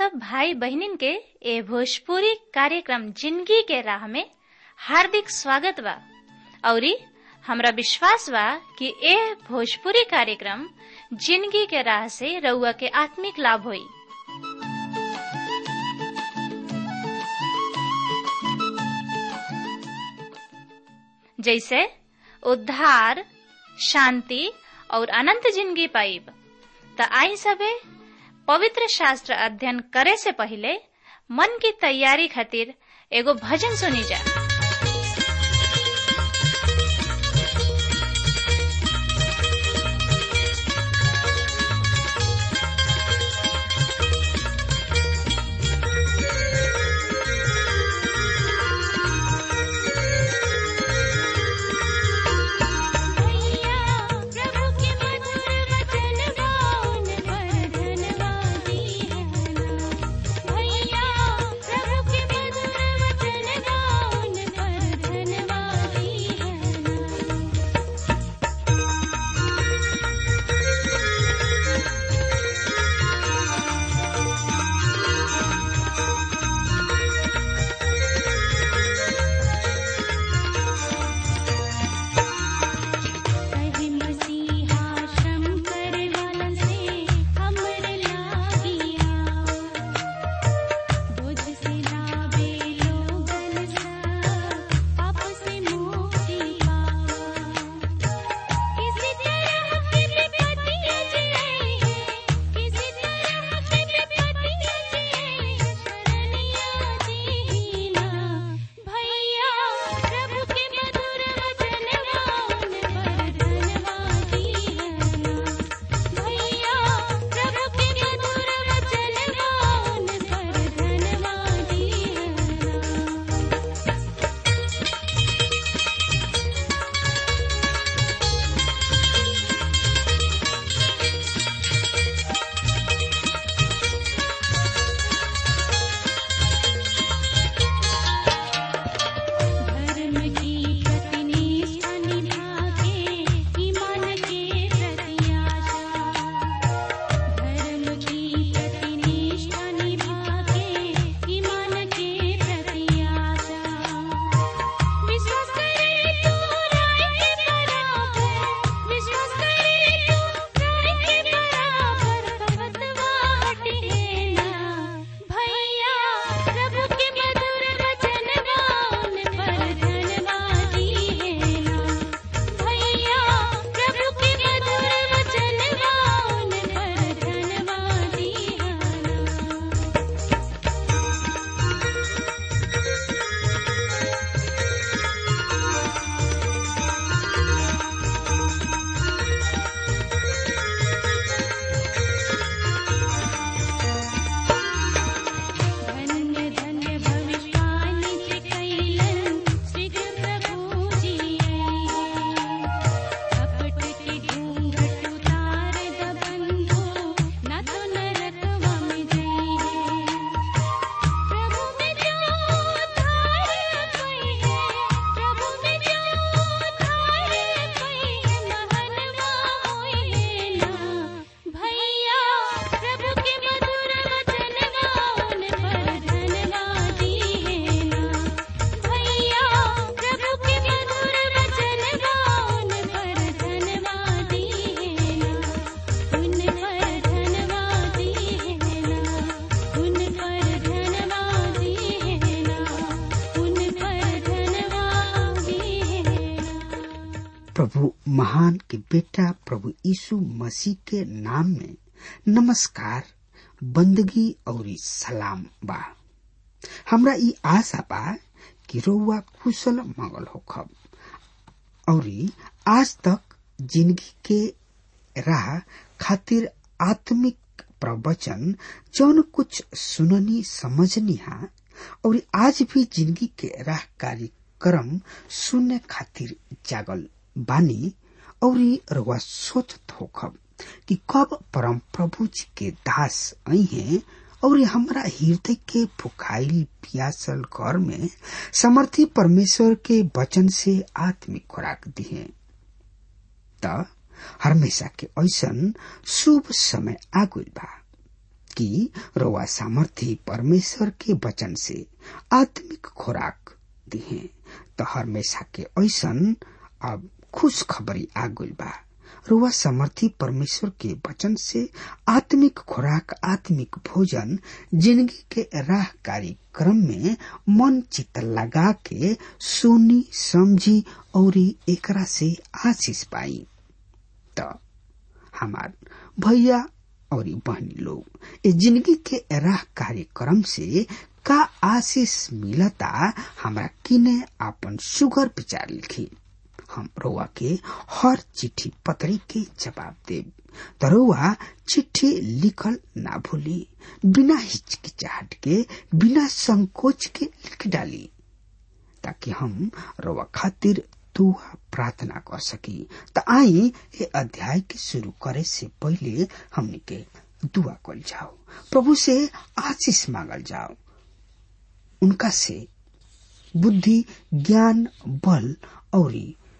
सब भाई बहनिन के ए भोजपुरी कार्यक्रम जिंदगी के राह में हार्दिक स्वागत बा औरी हमरा विश्वास बा कि ए भोजपुरी कार्यक्रम जिंदगी के राह से रउआ के आत्मिक लाभ होई जैसे उद्धार शांति और अनंत जिंदगी पाइब त आई सबे पवित्र शास्त्र अध्ययन करे से पहले मन की तैयारी खातिर एगो भजन सुनी जा प्रभु महान के बेटा प्रभु यीशु मसीह के नाम में नमस्कार बंदगी और सलाम बा हमरा ई आशा बा कि रउआ कुशल मंगल होखब और आज तक जिंदगी के राह खातिर आत्मिक प्रवचन जौन कुछ सुननी समझनी हा और आज भी जिंदगी के राह कार्यक्रम सुनने खातिर जागल बानी और रउआ सोचत होखब कि कब परम प्रभु जी के दास आई हैं और हमरा हृदय के फुखाइल पियासल घर में समर्थी परमेश्वर के वचन से आत्मिक खुराक दिए त हमेशा के ऐसन शुभ समय आगुल बा कि रोवा सामर्थ्य परमेश्वर के वचन से आत्मिक खुराक दिहे तो हमेशा के ऐसन अब खुश खबरी आ गइल बा रुआ समर्थी परमेश्वर के वचन से आत्मिक खुराक आत्मिक भोजन जिंदगी के राह कार्यक्रम में मन चित लगा के सुनी समझी और एकरा से आशीष पाई तो हमार भैया और बहनी लोग इस जिंदगी के राह कार्यक्रम से का आशीष मिलता हमरा किने आपन सुगर विचार लिखी हम रउआ के हर चिट्ठी पत्री के जवाब देब त रउआ चिट्ठी लिखल ना भूली बिना हिचकिचाहट के बिना संकोच के लिख डाली ताकि हम रउआ खातिर दुआ प्रार्थना कर सकी त आई ये अध्याय के शुरू करे से पहले हमने के दुआ कल जाओ प्रभु से आशीष मांगल जाओ उनका से बुद्धि ज्ञान बल और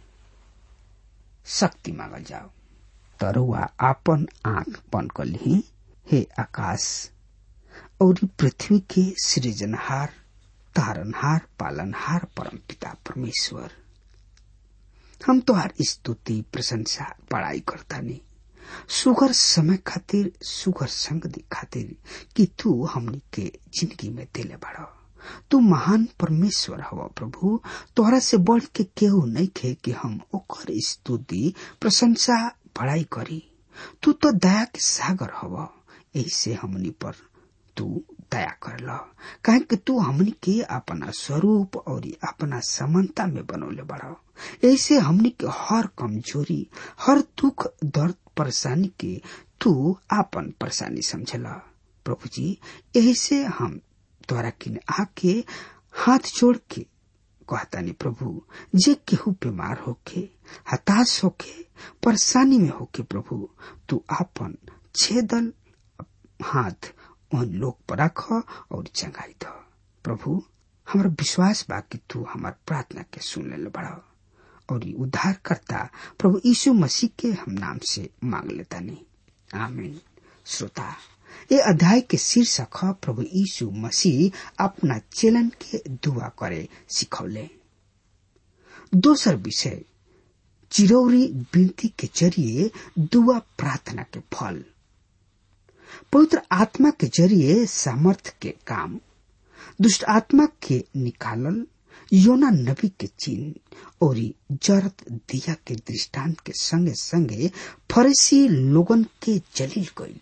शक्ति मांगल जाओ तरुआ आपन आंख बंद कर ली हे आकाश और पृथ्वी के सृजनहार तारनहार पालनहार परम पिता परमेश्वर हम तोहार स्तुति प्रशंसा बड़ाई करता नहीं सुगर समय खातिर सुगर संगति खातिर कि तू हमनी के जिंदगी में दिले बड़ा तू महान परमेश्वर हवा प्रभु तोहरा से बढ़ के केहू नहीं खे कि हम ओकर स्तुति प्रशंसा बड़ाई करी तू तो दया के सागर हवा ऐसे हमनी पर तू दया कर ल काहे कि तू हमनी के अपना स्वरूप और अपना समानता में बनौले बड़ा ऐसे हमनी के हर कमजोरी हर दुख दर्द परेशानी के तू आपन परेशानी समझला प्रभु जी यही से हम द्वारा किन आके हाथ जोड़ के कहतानी प्रभु जे केहू बीमार होके हताश होके परेशानी में होके प्रभु तू आपन छेदल हाथ उन लोग पर रख और चंगाई द प्रभु हमारा विश्वास बा कि तू हमार प्रार्थना के सुन ले बड़ा और उद्धार करता प्रभु यीशु मसीह के हम नाम से मांग लेता नहीं आमीन श्रोता ये अध्याय के शीर्षक है प्रभु यीशु मसीह अपना चेलन के दुआ करे सिखौले दोसर विषय चिरौरी विनती के जरिए दुआ प्रार्थना के फल पवित्र आत्मा के जरिए सामर्थ के काम दुष्ट आत्मा के निकालल योना नबी के चिन्ह और जरत दिया के दृष्टांत के संगे संगे फरीसी लोगन के जलील गई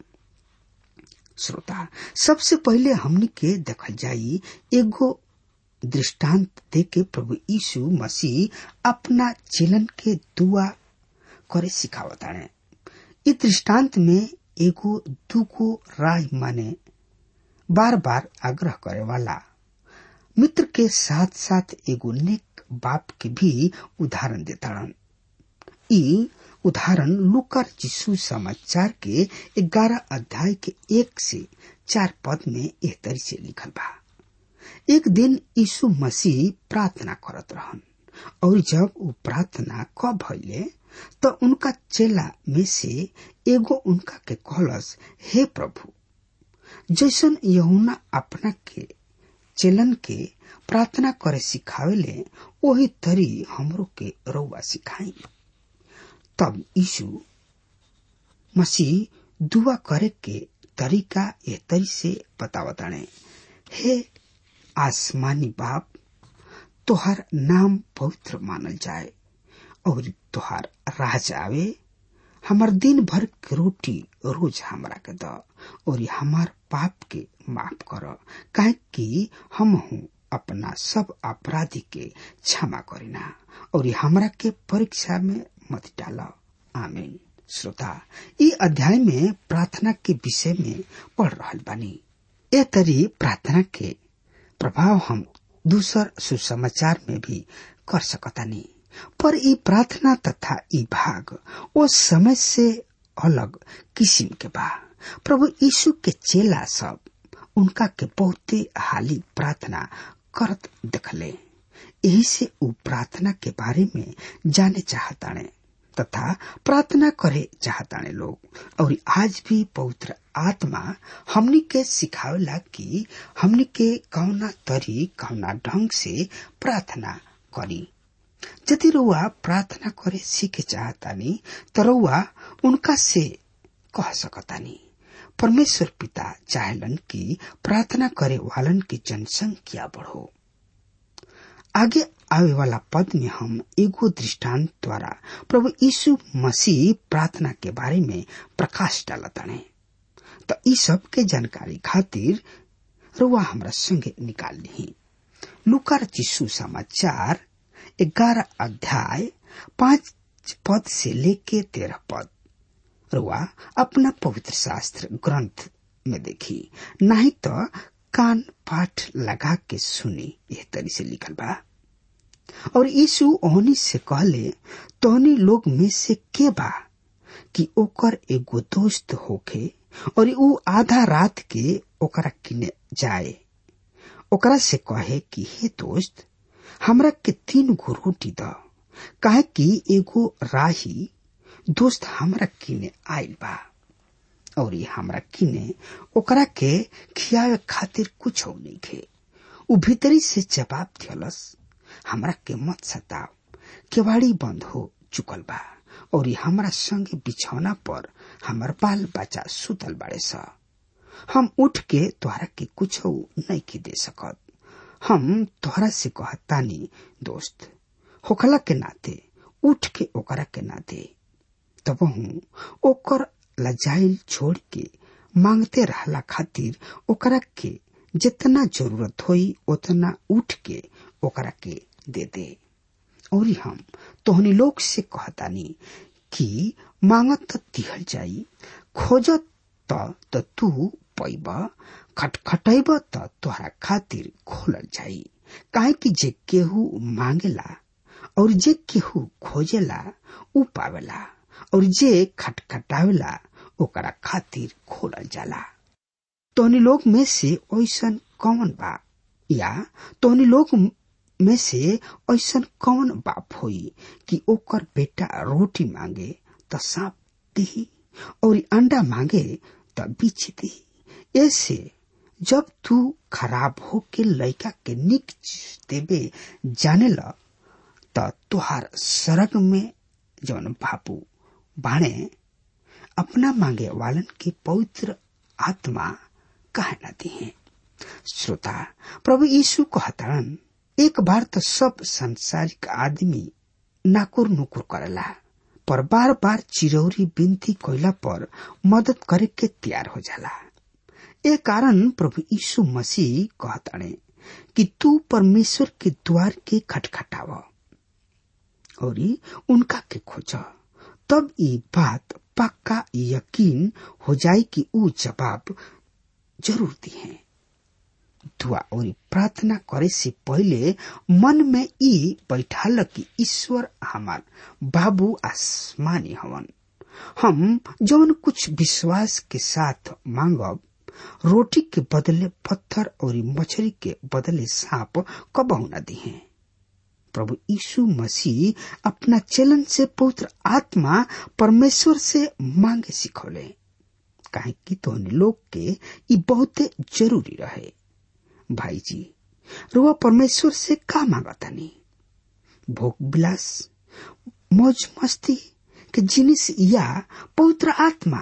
श्रोता सबसे पहले हमनी के देखल जाई एगो दृष्टांत दे के प्रभु यीशु मसीह अपना चिलन के दुआ करे सिखावताने इस दृष्टांत में एगो दूगो राय माने बार बार आग्रह करे वाला मित्र के साथ साथ एगो नेक बाप के भी उदाहरण देताड़न ई उदाहरण लुकर जिसु समाचार के ग्यारह अध्याय के एक से चार पद में एह तरी से लिखल बा एक दिन यीशु मसीह प्रार्थना करत रहन और जब वो प्रार्थना क भइले तो उनका चेला में से एगो उनका के कहलस हे प्रभु जैसन यहुना अपना के चेलन के प्रार्थना करे सिखावेले वही तरी हमरो के रउआ सिखाई तब यीशु मसीह दुआ करे के तरीका ए तरी से बतावताणे हे आसमानी बाप तोहार नाम पवित्र मानल जाए और तोहार राज आवे हमार दिन भर के रोटी रोज हमरा के द और हमार पाप के माफ कर काहे कि हम हूँ अपना सब अपराधी के क्षमा करीना और हमरा के परीक्षा में मत डाल आमीन श्रोता ई अध्याय में प्रार्थना के विषय में पढ़ रहल बानी ए तरी प्रार्थना के प्रभाव हम दूसर सुसमाचार में भी कर सकतानी पर ई प्रार्थना तथा ई भाग ओ समय से अलग किस्म के बा प्रभु यीशु के चेला सब उनका के बहुते हाली प्रार्थना करत देखले यही से उ प्रार्थना के बारे में जाने चाहताने तथा प्रार्थना करे चाहताने लोग और आज भी पवित्र आत्मा हमनी के सिखावेला कि हमनी के कौना तरी कौना ढंग से प्रार्थना करी यदि रुआ प्रार्थना करे सीखे चाहतानी तो रुआ उनका से कह सकतानी परमेश्वर पिता चाहलन कि प्रार्थना करे वालन की जनसंख्या बढ़ो आगे आवे वाला पद में हम एगो दृष्टांत द्वारा प्रभु यीशु मसीह प्रार्थना के बारे में प्रकाश डालताने तो ई सब के जानकारी खातिर रुआ हमरा संगे निकाल ली लुकार चिशु समाचार ग्यारह अध्याय पांच पद से लेके तेरह पद रुआ अपना पवित्र शास्त्र ग्रंथ में देखी नहीं तो कान पाठ लगा के सुनी यह तरी से लिखल बा और यीशु ओहनी से कहले तोहनी लोग में से के बा कि ओकर एगो दोस्त होखे और ऊ आधा रात के ओकरा किने जाए ओकरा से कहे कि हे दोस्त हमरा के तीन गो रोटी द काहे कि एगो राही दोस्त हमरा किने आइल बा और हमरा किने ओकरा के खियावे खातिर कुछ नहीं खे उ भीतरी से जवाब दियलस हमरा के मत सताव केवाड़ी बंद हो चुकल बा और हमरा संगे बिछौना पर हमर बाल बच्चा सुतल बाड़े स हम उठ के तोहरा के कुछ नहीं के दे सकत हम तोहरा से कहतानी दोस्त होखला के नाते उठ के ओकरा के ना दे तब हूँ ओकर लजाइल छोड़ के मांगते रहला खातिर ओकरा के जितना जरूरत होई उतना उठ के ओकरा के दे दे और हम तोहनी लोग से कहतानी कि मांगत त दिहल जाई खोजत त तू पैब खटखटैब त तोहरा खातिर खोलल जाई काहे कि जे केहू मांगेला और जे केहू खोजेला ऊ पावेला और जे खटखटावेला ओकरा खातिर खोलल जाला तोहनी लोग में से ऐसन कौन बा या तोहनी लोग में से ऐसन कौन बाप होई कि ओकर बेटा रोटी मांगे त सांप दी और अंडा मांगे त बीछ दी ऐसे जब तू खराब हो के लड़का के निक देवे जाने ल त तुहार सरग में जौन बापू बाणे अपना मांगे वालन की पवित्र आत्मा कह न दी श्रोता प्रभु यीशु कहतारन एक बार तो सब संसारिक आदमी नाकुर नुकुर करेला पर बार बार चिरौरी बिनती कोयला पर मदद करे के तैयार हो जाला ए कारण प्रभु यीशु मसीह कहताने कि तू परमेश्वर के द्वार के खटखटाव और उनका के खोज तब ये बात पक्का यकीन हो जाए कि ऊ जवाब जरूर दी है दुआ और प्रार्थना करे से पहले मन में ई बैठाल कि ईश्वर हमार बाबू आसमानी हवन हम जौन कुछ विश्वास के साथ मांगब रोटी के बदले पत्थर और मछली के बदले सांप कबहू न दी है प्रभु यीशु मसीह अपना चलन से पवित्र आत्मा परमेश्वर से मांगे सिखौले काहे कि तो लोग के ई बहुते जरूरी रहे भाई जी रुआ परमेश्वर से का मांगतानी भोग विलास मौज मस्ती के जिनिस या पवित्र आत्मा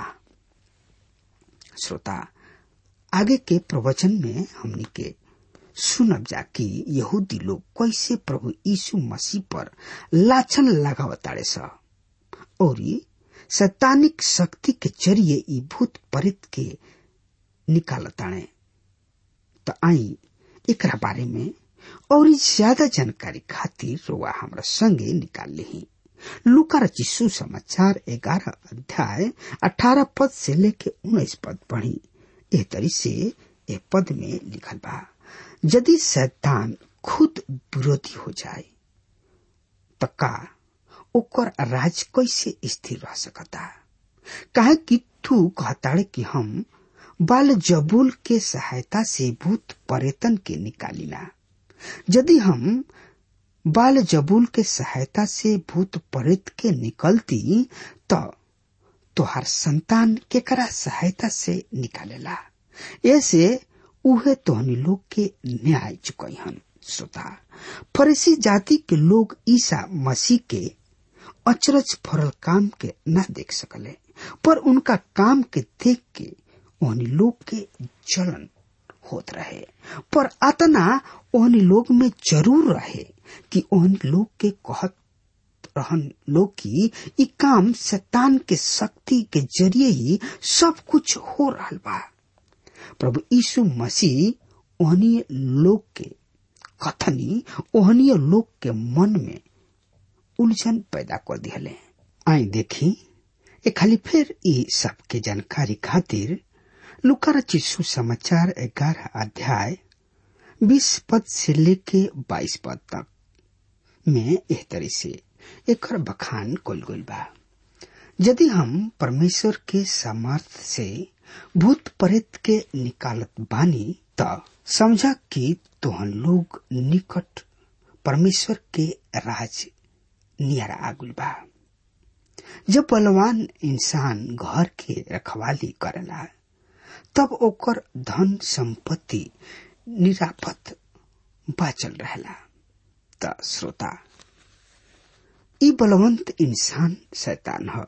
श्रोता आगे के प्रवचन में हमने के सुनब जा कि यहूदी लोग कैसे प्रभु यीशु मसीह पर लाछन लगावताड़े स और सैतानिक शक्ति के जरिए ई भूत परित के निकालताणे तो आई एकरा बारे में और ज्यादा जानकारी खातिर रोआ हमरा संगे निकाल ली लुका रचिसु समाचार ग्यारह अध्याय अठारह पद से लेके उन्नीस पद पढ़ी एह तरी से ए पद में लिखल बा यदि शैतान खुद विरोधी हो जाए तो का ओकर राज कैसे स्थिर रह सकता काहे कि तू कहताड़े कि हम बाल जबूल के सहायता से भूत पर्यटन के निकालिना यदि हम बाल जबूल के सहायता से भूत प्रेत के निकलती तो तोहार संतान केकरा सहायता से निकालेला ऐसे उहे तोहनी लोग के न्याय चुकई हन श्रोता फरीसी जाति के लोग ईसा मसीह के अचरज फरल काम के न देख सकले पर उनका काम के देख के ओहनी लोग के जलन होत रहे पर अतना ओहनी लोग में जरूर रहे कि ओहनी लोग के कहत रहन लोग की ई काम शैतान के शक्ति के जरिए ही सब कुछ हो रहा बा प्रभु यीशु मसीह ओहनी लोग के कथनी ओहनी लोग के मन में उलझन पैदा कर दिहले आई देखी ए खाली फिर ई सब के जानकारी खातिर लुकार चिस्सू समाचार ग्यारह अध्याय बीस पद से लेके बाईस पद तक में एह तरह से एक बखान कल गई बा यदि हम परमेश्वर के सामर्थ से भूत प्रेत के निकालत बानी त समझा कि तोहन लोग निकट परमेश्वर के राज नियरा आगुल बा जब बलवान इंसान घर के रखवाली करेला तब ओकर धन संपत्ति निरापद बाचल रहेला त श्रोता ई बलवंत इंसान शैतान ह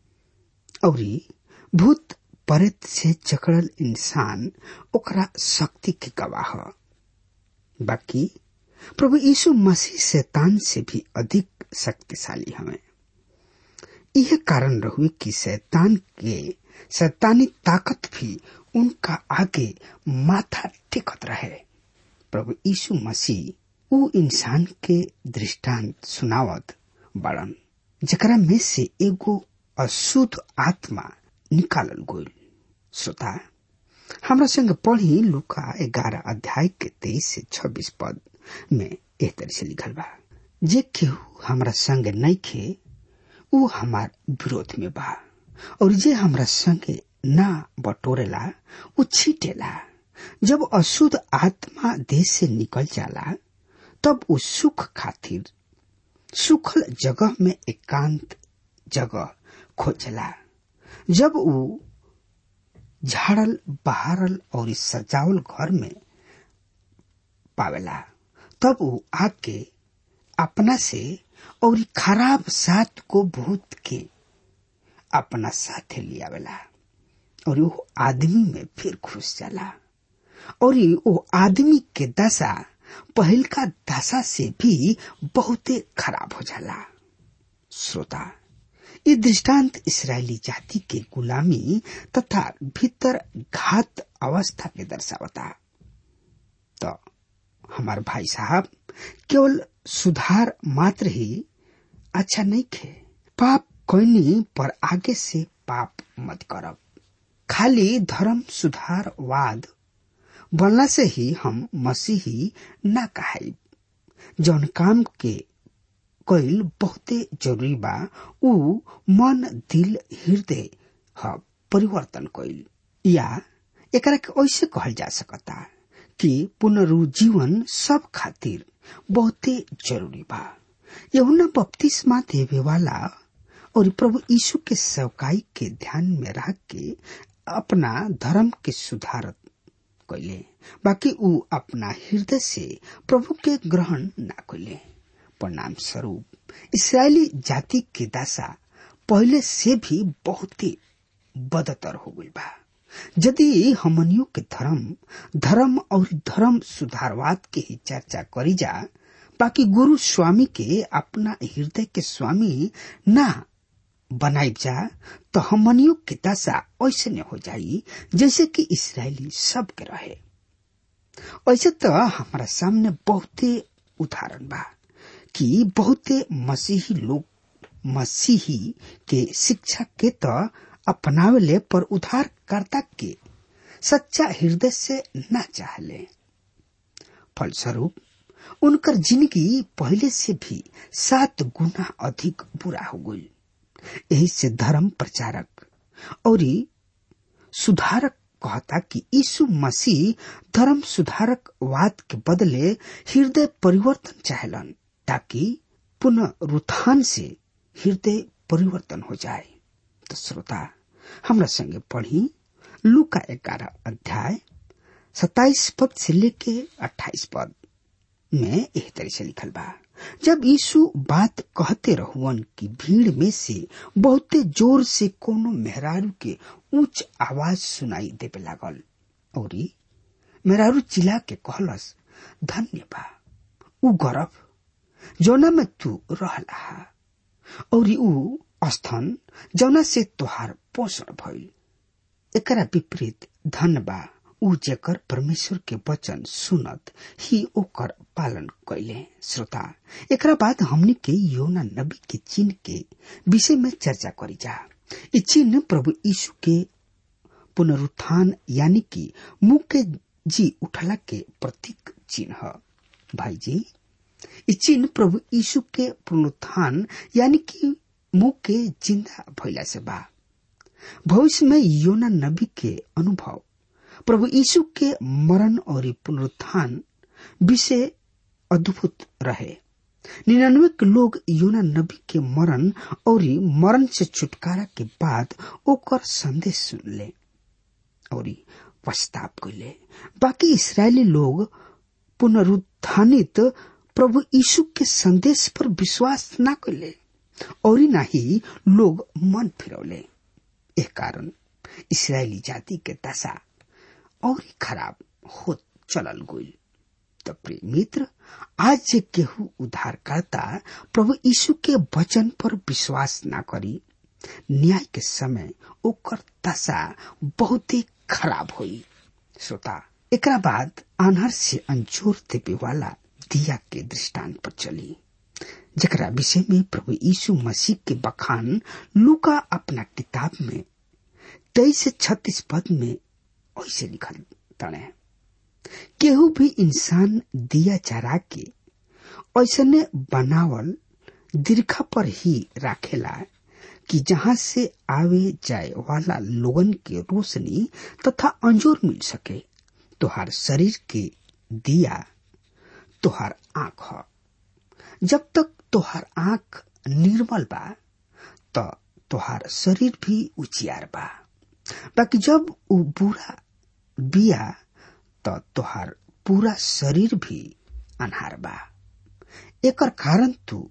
औरी भूत प्रेत से जकड़ल इंसान ओकरा शक्ति के गवाह ह बाकी प्रभु यीशु मसीह शैतान से भी अधिक शक्तिशाली हमें यह कारण रहुए कि शैतान के शैतानी ताकत भी उनका आगे माथा टेकत रहे प्रभु यीशु मसीह उ इंसान के दृष्टांत सुनावत बड़न जकरा में से एगो अशुद्ध आत्मा निकालल गोल श्रोता हमरा संग पढ़ी लुका ग्यारह अध्याय के तेईस से छब्बीस पद में एह तरह से लिखल बा जे केहू हमरा संग नहीं खे उ हमार विरोध में बा और जे हमरा संगे ना बटोरेला उ छीटेला जब अशुद्ध आत्मा देश से निकल जाला तब उ सुख खातिर सुखल जगह में एकांत जगह खोजला जब उ झाड़ल बहारल और सजावल घर में पावेला तब उ आके अपना से और खराब साथ को भूत के अपना साथे लियावेला और वो आदमी में फिर घुस जाला और वो आदमी के दशा पहल का दशा से भी बहुते खराब हो जाला श्रोता ये दृष्टांत इसराइली जाति के गुलामी तथा भीतर घात अवस्था के दर्शावता तो हमार भाई साहब केवल सुधार मात्र ही अच्छा नहीं खे पाप कोई पर आगे से पाप मत करब खाली धर्म सुधारवाद बनला से ही हम मसीही ना कहाई जौन काम के कईल बहुते जरूरी बा उ मन दिल हृदय ह परिवर्तन कईल या एकरा के ऐसे कहल जा सकता कि पुनरुजीवन सब खातिर बहुते जरूरी बा यहुना बपतिस्मा देवे वाला और प्रभु यीशु के सेवकाई के ध्यान में रख के अपना धर्म के सुधारत कैले बाकी उ अपना हृदय से प्रभु के ग्रहण ना कैले परिणाम स्वरूप इसराइली जाति के दशा पहले से भी बहुत ही बदतर हो गई बा यदि हमनियों के धर्म धर्म और धर्म सुधारवाद के ही चर्चा करी जा बाकी गुरु स्वामी के अपना हृदय के स्वामी ना बनाई जा तो हमनियों की दशा ऐसे न हो जाई जैसे कि इसराइली सब के रहे ऐसे तो हमारा सामने बहुते उदाहरण बा कि बहुते मसीही लोग मसीही के शिक्षा के तो अपनावेले पर उद्धारकर्ता के सच्चा हृदय से न चाहले फलस्वरूप उनकर जिंदगी पहले से भी सात गुना अधिक बुरा हो गई यही से धर्म प्रचारक और सुधारक कहता कि यीशु मसीह धर्म सुधारक वाद के बदले हृदय परिवर्तन चाहलन ताकि पुनरुत्थान से हृदय परिवर्तन हो जाए तो श्रोता हमरा संगे पढ़ी लुका ग्यारह अध्याय सताइस पद से लेके अट्ठाईस पद में एह तरह से लिखल बा जब यीशु बात कहते रहुअन कि भीड़ में से बहुते जोर से कोनो मेहरारू के ऊंच आवाज सुनाई देवे लागल और मेहरारू चिल्ला के कहलस धन्य बा ऊ गरब जौना में तू रहला और ऊ स्थन जौना से तोहार पोषण भइल एकरा विपरीत धन बा ऊ जेकर परमेश्वर के वचन सुनत ही ओकर पालन कैले श्रोता एकरा बाद हमनी के योना नबी के चिन्ह के विषय में चर्चा करी जा इ चिन्ह प्रभु यीशु के पुनरुत्थान यानी कि मुंह के जी उठला के प्रतीक चिन्ह भाई जी इ चिन्ह प्रभु यीशु के पुनरुत्थान यानी कि मुंह के जिंदा भइला से बा भविष्य में योना नबी के अनुभव प्रभु यीशु के मरण और पुनरुत्थान विषय अद्भुत रहे निन्यानवे के लोग योना नबी के मरण और मरण से छुटकारा के बाद ओकर संदेश सुनले और पछताप कैले बाकी इसराइली लोग पुनरुत्थानित प्रभु यीशु के संदेश पर विश्वास न कैले और ना ही लोग मन फिरौले एह कारण इसराइली जाति के दशा और खराब हो चलल गई तो प्रिय मित्र आज जे केहू उद्धारकर्ता प्रभु यीशु के वचन पर विश्वास ना करी न्याय के समय ओकर दशा बहुत खराब हुई श्रोता एकरा बाद आनहर से अंजोर देवे वाला दिया के दृष्टांत पर चली जकरा विषय में प्रभु यीशु मसीह के बखान लुका अपना किताब में तेईस से छत्तीस पद में ऐसे लिखल तड़े केहू भी इंसान दिया जरा के ऐसने बनावल दीर्घा पर ही राखेला कि जहाँ से आवे जाए वाला लोगन के रोशनी तथा अंजोर मिल सके तोहार शरीर के दिया तोहार आंख ह जब तक तोहार आंख निर्मल बा तो तोहार शरीर भी उचियार बा बाकी जब उ बुरा बिया तो तोहार पूरा शरीर भी अनहार बा एकर कारण तू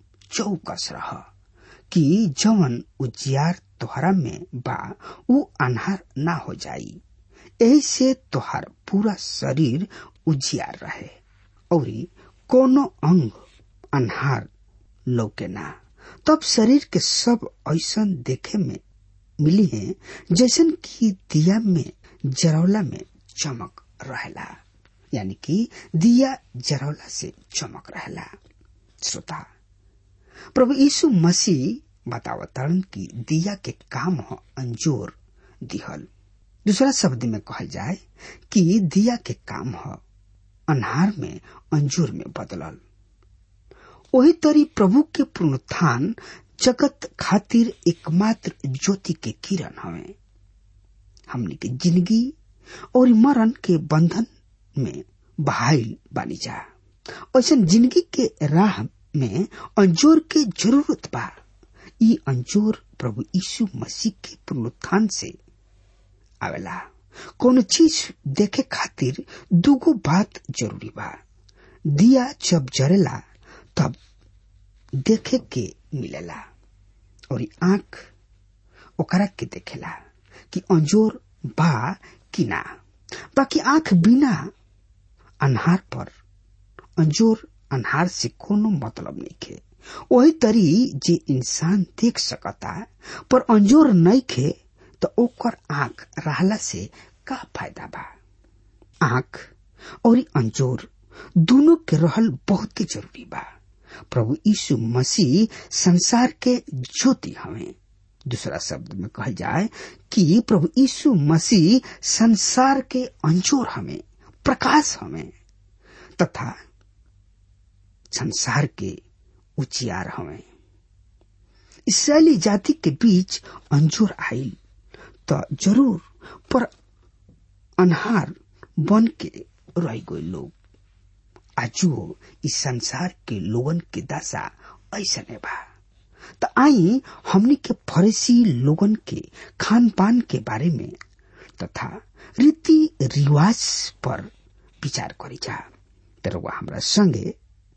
चौकस रह कि जवन उजियार तोहरा में बा उ अनहार ना हो जाई यही से तोहार पूरा शरीर उजियार रहे और कोनो अंग अनहार लौके ना तब शरीर के सब ऐसन देखे में मिली है जैसन कि दिया में जरौला में चमक रहेला यानी कि दिया जरौला से चमक रहेला श्रोता प्रभु यीशु मसीह बतावतरण की दिया के काम हो अंजोर दिहल दूसरा शब्द में कहल जाए कि दिया के काम हो अनहार में अंजूर में बदलल वही तरी प्रभु के पुनरुत्थान जगत खातिर एकमात्र ज्योति के किरण हवे हमने के जिंदगी और मरण के बंधन में बहाइल बानी जा ऐसा जिंदगी के राह में अंजोर के जरूरत बा ई अंजोर प्रभु यीशु मसीह के पुनरुत्थान से आवेला कोनो चीज देखे खातिर दूगो बात जरूरी बा दिया जब जरेला तब देखे के मिलेला और आंख ओकरा के देखेला कि अंजोर बा कि ना बाकी आंख बिना अनहार पर अंजोर अनहार से कोनो मतलब नहीं खे वही तरी जे इंसान देख सकता पर अंजोर नहीं खे तो ओकर आंख रहला से का फायदा बा आंख और अंजोर दोनों के रहल बहुत जरूरी बा प्रभु यीशु मसीह संसार के ज्योति हमें दूसरा शब्द में कहा जाए कि प्रभु यीशु मसीह संसार के अंजोर हमें प्रकाश हमें तथा संसार के उचियार हमें इसराइली जाति के बीच अंजोर आयल तो जरूर पर अनहार बन के रह गए लोग आजुओ इस संसार के लोगन के दशा ऐसने बा त आई हमनी के फरेसी लोगन के खान पान के बारे में तथा रीति रिवाज पर विचार करी जा तर वह हमरा संगे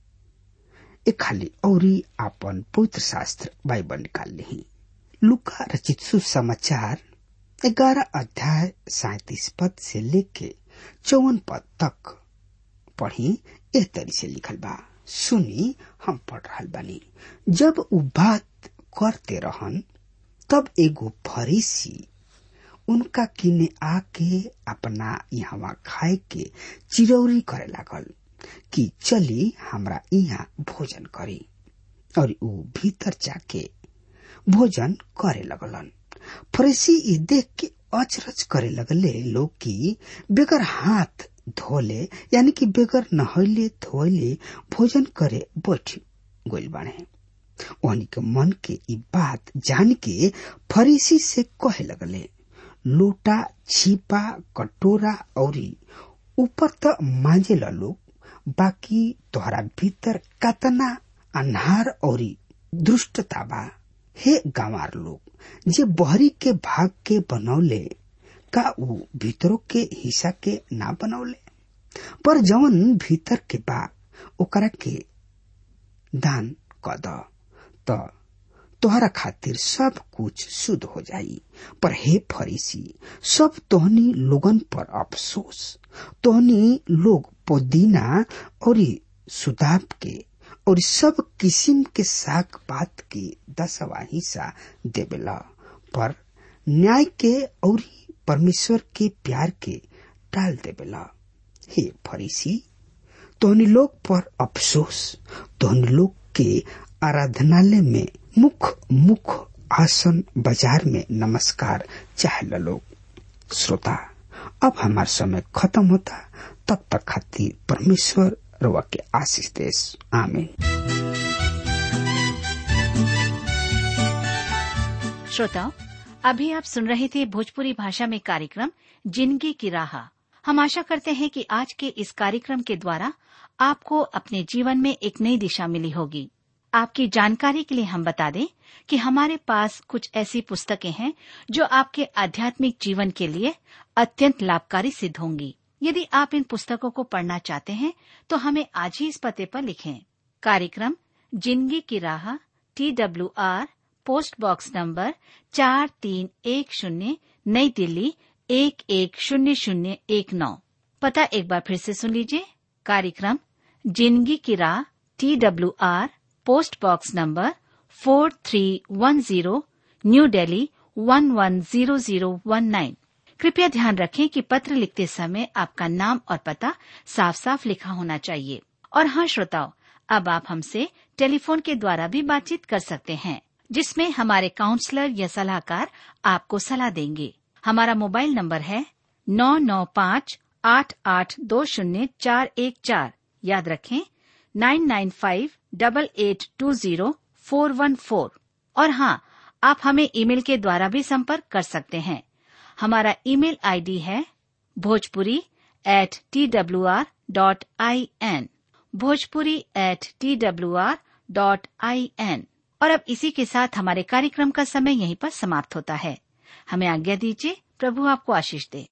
एक खाली औरी आपन पवित्र शास्त्र बाइबल निकाल ली लुका रचित सुसमाचार ग्यारह अध्याय सैतीस पद से लेके चौवन पद तक पढ़ी एह तरी से लिखल बा सुनी हम पढ़ रहा बानी जब उ बात करते रहन तब एगो फरीसी उनका किने आके अपना यहाँ खाए के चिरौरी करे लागल कि चली हमरा यहाँ भोजन करी और उ भीतर जाके भोजन करे लगलन फरीसी ई देख के अचरज करे लगले लोग की बेगर हाथ धोले यानी कि बेगर नहैले धोले भोजन करे बैठ गोल बाणे ओहनी के मन के ई बात जान के फरीसी से कहे लगले लोटा छिपा कटोरा औरी ऊपर त मांजे लोग बाकी तोहरा भीतर कतना अन्हार औरी दुष्टता बा हे गंवार लोग जे बहरी के भाग के बनौले का ऊ भीतरों के हिस्सा के ना बनौले पर जवन भीतर के बा ओकरा के दान क द त तोहरा खातिर सब कुछ शुद्ध हो जाई पर हे फरीसी सब तोहनी लोगन पर अफसोस तोहनी लोग पुदीना और सुदाब के और सब किस्म के साग पात के दसवा हिस्सा देवेला पर न्याय के और परमेश्वर के प्यार के टाल देवेला हे फरीसी तोहनी लोग पर अफसोस तोहनी लोग के आराधनालय में मुख मुख आसन बाजार में नमस्कार चाहे लोग श्रोता अब हमार समय खत्म होता तब तक खातिर परमेश्वर रवा के आशीष देश आमीन श्रोताओं अभी आप सुन रहे थे भोजपुरी भाषा में कार्यक्रम जिंदगी की राह हम आशा करते हैं कि आज के इस कार्यक्रम के द्वारा आपको अपने जीवन में एक नई दिशा मिली होगी आपकी जानकारी के लिए हम बता दें कि हमारे पास कुछ ऐसी पुस्तकें हैं जो आपके आध्यात्मिक जीवन के लिए अत्यंत लाभकारी सिद्ध होंगी यदि आप इन पुस्तकों को पढ़ना चाहते हैं तो हमें आज ही इस पते पर लिखें कार्यक्रम जिंदगी की राह T W R post box number चार तीन एक शून्य नई दिल्ली एक एक शून्य शून्य एक नौ पता एक बार फिर से सुन लीजिए कार्यक्रम जिंदगी की राह T W R post box number four three one zero new Delhi one one zero zero one nine कृपया ध्यान रखें कि पत्र लिखते समय आपका नाम और पता साफ साफ लिखा होना चाहिए और हाँ श्रोताओं अब आप हमसे टेलीफोन के द्वारा भी बातचीत कर सकते हैं जिसमें हमारे काउंसलर या सलाहकार आपको सलाह देंगे हमारा मोबाइल नंबर है नौ नौ पाँच आठ आठ दो शून्य चार एक चार याद रखें nine nine five double eight two zero four one four और हाँ आप हमें ईमेल के द्वारा भी संपर्क कर सकते हैं हमारा ईमेल आईडी है Bhojpuri at T W R dot I N Bhojpuri at T W R dot I N और अब इसी के साथ हमारे कार्यक्रम का समय यहीं पर समाप्त होता है हमें आज्ञा दीजिए प्रभु आपको आशीष दे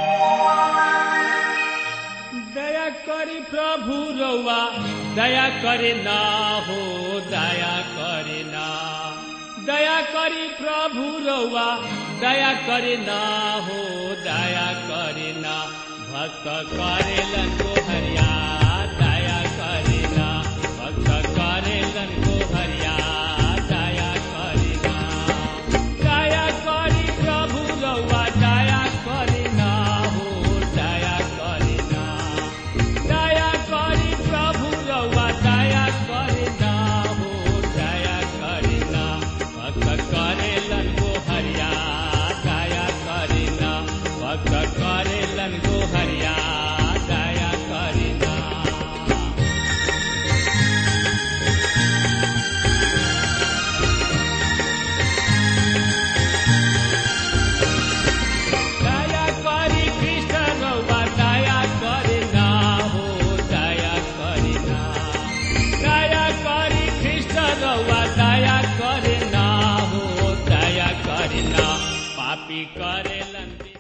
दया करी प्रभु रउआ दया करे ना हो दया करे ना दया करी प्रभु रउआ दया करे ना हो दया करे ना भक्त करेलन को हरिया दया करे ना भक्त करेलन को हरिया दया करे ना दया करी प्रभु रउआ दया करे ना हो दया करे ना दया करी प्रभु रउआ दया करे ना हो दया करे ना भक्त करेलन को हरिया दया करे ना भक्त करेलन को हरिया दया करे ना पापी करेलन